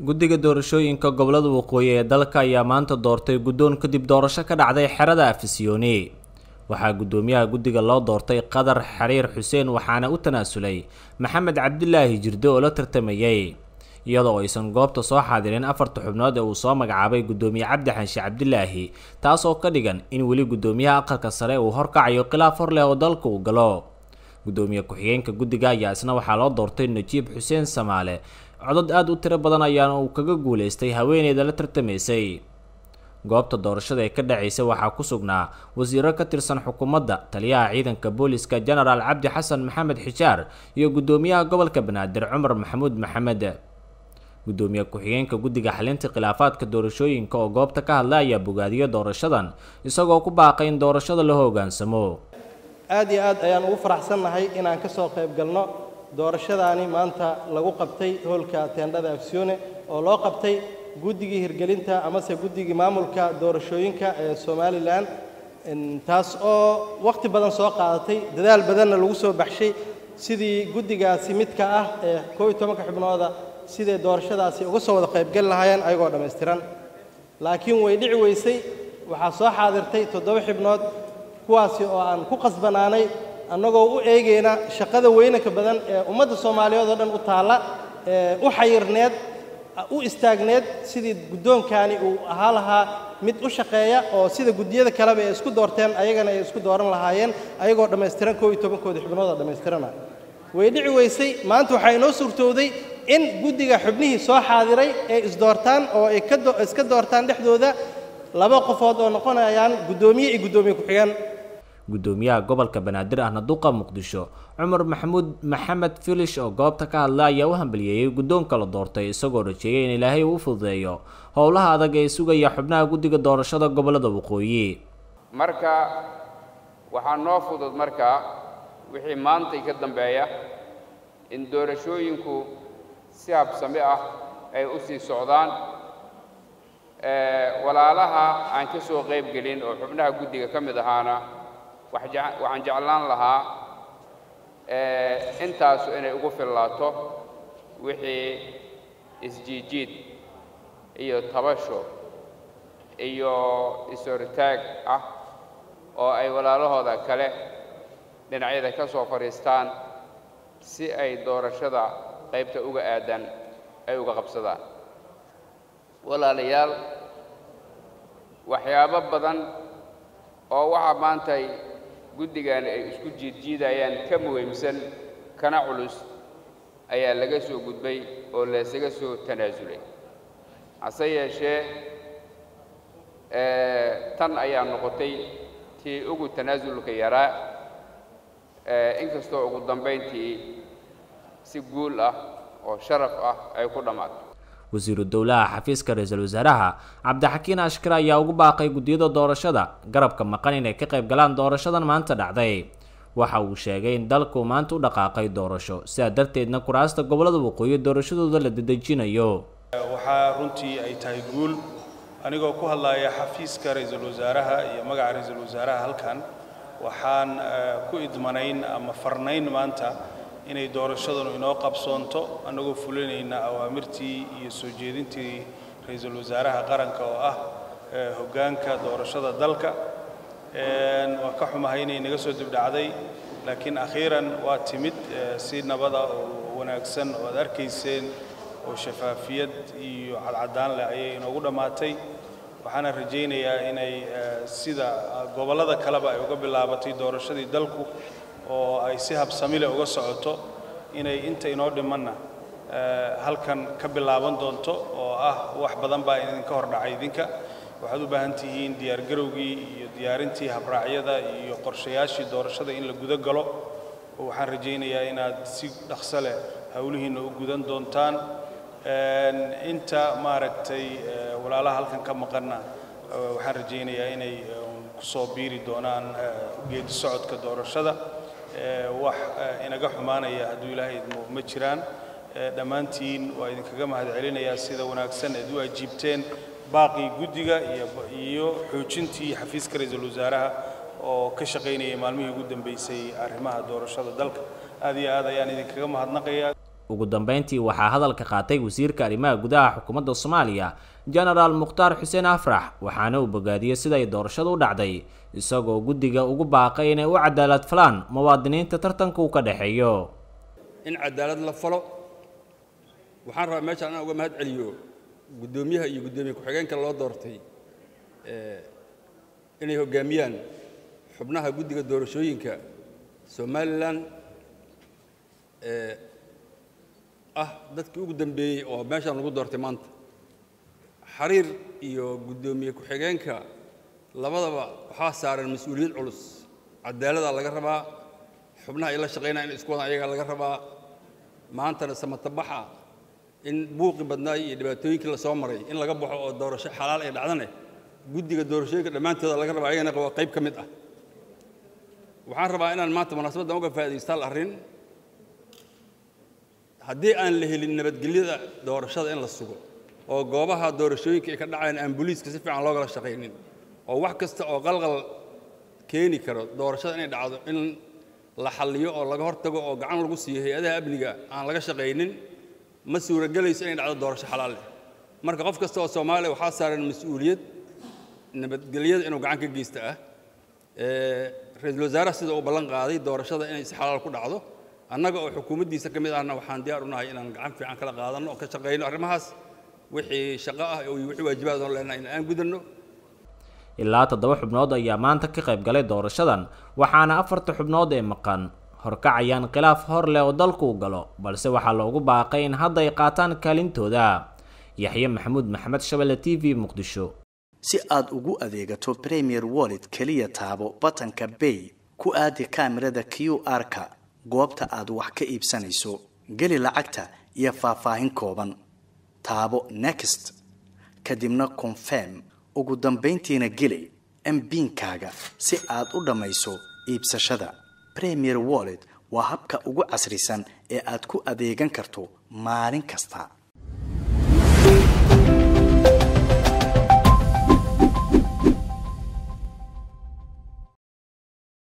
guddiga doorashooyinka gobolada waqooyi ee dalka ayaa maanta doortay guddoon kadib doorasho ka dhacday xerada afisyooni waxaa guddoomiyaha guddiga loo doortay qadar xariir xuseen waxaana u tanaasulay maxamed cabdilaahi jirde oo la tartamayay iyadoo aysan goobta soo xaadirin afarta xubnood ee uu soo magacaabay guddoomiye cabdi xanshi cabdilaahi taas oo ka dhigan in weli guddoomiyaha aqalka sare uu horkacayo khilaaf hor leh oo dalka uu galo guddoomiye ku-xigeenka guddiga ayaa isna waxaa loo doortay najiib xuseen samaale codod aada u tiro badan ayaana uu kaga guulaystay haweeneyda la tartamaysay goobta doorashada ee ka dhacaysay waxaa ku sugnaa wasiiro ka tirsan xukuumadda taliyaha ciidanka booliska genaraal cabdi xasan maxamed xijaar iyo guddoomiyaha gobolka banaadir cumar maxamuud maxamed guddoomiye ku-xigeenka guddiga xalinta khilaafaadka doorashooyinka oo goobta ka hadla ayaa bogaadiyo doorashadan isagoo ku baaqay in doorashada la hoggaansamo aad iyo aad ayaan ugu faraxsannahay inaan ka soo qayb galno doorashadaani maanta lagu qabtay hoolka teendhada afsiyoone oo loo qabtay guddigii hirgelinta amase guddigii maamulka doorashooyinka ee somalilan taas oo wakhti badan soo qaadatay dadaal badanna lagu soo baxshay sidii guddigaasi midka ah ee koob iyo tobanka xubnooda siday doorashadaasi uga soo wada qaybgali lahaayeen ayagoo dhammaystiran laakiin way dhici weysay waxaa soo xaadirtay toddoba xibnood kuwaasi oo aan ku qasbanaanay annagoo u eegayna shaqada weynanka badan ee ummadda soomaaliyeed oo dhan u taalla ee u xayirneed u istaagneed sidii guddoonkaani uu ahaa lahaa mid u shaqeeya oo sida guddiyada kaleba ay isku doorteen ayagana ay isku dooran lahaayeen ayagoo dhammaystiran koob iyo tobankooda xubnood oo dhammaystirana way dhici weysay maanta waxaa inoo suurtowday in guddiga xubnihii soo xaadiray ay isdoortaan oo ay iska doortaan dhexdooda laba qofood oo noqonayaan guddoomiye iyo guddoomiye ku-xigeen guddoomiyaha gobolka banaadir ahna duqa muqdisho cumar maxamuud maxamed filish oo goobta ka hadla ayaa u hambaliyeeyey guddoonka la doortay isagoo rajeeyay in ilaahay uu u fududeeyo howlaha adag ee sugaya xubnaha guddiga doorashada gobolada waqooyi marka waxaa noo fudud markaa wixii maantay ka dambeeya in doorashooyinku si habsami ah ay u sii socdaan walaalaha aan ka soo qayb gelin oo xubnaha guddiga ka mid ahaana waxaan jeclaan lahaa intaasu inay ugu fillaato wixii isjiijiid iyo tabasho iyo is-hortaag ah oo ay walaalahooda kale dhinacyada ka soo fadhiistaan si ay doorashada qaybta uga aadan ay uga qabsadaan walaalayaal waxyaabo badan oo waxaa maantay guddigan ay isku jiidjiidayaan ka muhiimsan kana culus ayaa laga soo gudbay oo laysaga soo tanaasulay hase yeeshee tan ayaa noqotay tii ugu tanaasulka yaraa inkastoo ugu dambayntii si guul ah oo sharaf ah ay ku dhammaato wasiiru dowlaha xafiiska ra-iisul wasaaraha cabdixakiin ashkar ayaa ugu baaqay guddiyada doorashada garabka maqan inay ka qayb galaan doorashadan maanta dhacday waxa uu sheegay in dalku maanta u dhaqaaqay doorasho sidaa darteedna kuraasta gobolada waqooyi doorashadooda la dedejinayo waxaa runtii ay tahay guul anigoo ku hadlaya xafiiska ra-iisul wasaaraha iyo magaca ra-iisul wasaaraha halkan waxaan ku idmanayn ama farnayn maanta inay doorashadanu inoo qabsoonto annagoo fulinayna awaamirtii iyo soo jeedintii ra-iisul wasaaraha qaranka oo ah hoggaanka doorashada dalka waan ka xumahay inay naga soo dibdhacday laakiin akhiiran waa timid si nabada oo wanaagsan oo aad arkayseen oo shafaafiyad iyo cadcaddaan leh ayay inoogu dhammaatay waxaana rajaynayaa inay sida gobollada kaleba ay uga bilaabatay doorashadii dalku oo ay si habsamile uga socoto inay inta inoo dhimanna halkan ka bilaaban doonto oo ah wax badan baa idinka hor dhacay idinka waxaad u baahan tihiin diyaargarowgii iyo diyaarintii habraacyada iyo qorshayaashii doorashada in la guda galo oo waxaan rajaynayaa inaad si dhaqso leh howlihiinna u gudan doontaan inta maaragtay walaalaha halkan ka maqanna waxaan rajaynayaa inay ku soo biiri doonaan geedi socodka doorashada wax inaga xumaanaya hadduu ilaahay idmo ma jiraan dhammaantiin waa idinkaga mahadcelinayaa sida wanaagsan eed u ajiibteen baaqii guddiga iyo xoojintii xafiiska ra-iisul wasaaraha oo ka shaqaynayay maalmihii ugu dambeysay arrimaha doorashada dalka aad iyo aad ayaan idinkaga mahadnaqayaa ugu dambeyntii waxaa hadalka qaatay wasiirka arrimaha gudaha xukuumadda soomaaliya genaraal mukhtaar xuseen afrax waxaana uu bogaadiyey siday doorashadu u dhacday isagoo guddiga ugu baaqay inay u cadaalad falaan muwaadiniinta tartanka uu ka dhexeeyo in cadaalad la falo waxaan rabaa meeshaan inaan uga mahad celiyo guddoomiyaha iyo guddoomiye ku-xigeenka loo doortay inay hoggaamiyaan xubnaha guddiga doorashooyinka somalilan ee ah dadkii ugu dambeeyey oo meeshaan lagu doortay maanta xariir iyo guddoomiye ku-xigeenka labadaba waxaa saaran mas-uuliyad culus cadaaladaa laga rabaa xubnaha ay la shaqaynaya in isku wadan ayagaa laga rabaa maantana samatabaxa in buuqi badnaa iyo dhibaatooyinkii la soo maray in laga baxo oo doorasho xalaal ay dhacdane guddiga doorashooyinka dhammaantooda laga rabaa ayagana waa qayb ka mid ah waxaan rabaa inaan maanta munaasabaddan uga faa'iidaysta hal arrin haddii aan la helin nabadgelyada doorashada in la sugo oo goobaha doorashooyinka ay ka dhacayaan aan booliiska si fiican loogala shaqaynin oo wax kasta oo qalqal keeni karo doorashada inay dhacdo in la xalliyo oo laga hortago oo gacan lagu siiyo hay-adaha amniga aan laga shaqaynin ma suuragelayso inay dhacdo doorasho xalaal leh marka qof kasta oo soomaaliya waxaa saaran mas-uuliyad nabadgelyada inuu gacan ka geysta ah ra-iisul wasaaraha sida uu ballan qaaday doorashada inay si xalaal ku dhacdo annaga oo xukuumaddiisa ka mid ahna waxaan diyaar u nahay inaan gacan fiican kala qaadanno oo ka shaqayno arrimahaas wixii shaqo ah iyo wixii waajibaad oon leenahay in aan gudanno ilaa toddoba xubnood ayaa maanta ka qayb galay doorashadan waxaana afarta xubnood ee maqan horkacayaan khilaaf hor leh oo dalku u galo balse waxaa loogu baaqay in hadda ay qaataan kaalintooda yaxye maxamuud maxamed shabelle t v muqdisho si aad ugu adeegato premier wallet keliya taabo batanka bay ku aadi kaamirada q r-ka goobta aad wax ka iibsanayso geli lacagta iyo faahfaahin kooban taabo next kadibna confirm ugu dambayntiina geli mbiinkaaga si aad u dhammayso iibsashada premier wallet waa habka ugu casrisan ee aad ku adeegan karto maalin kasta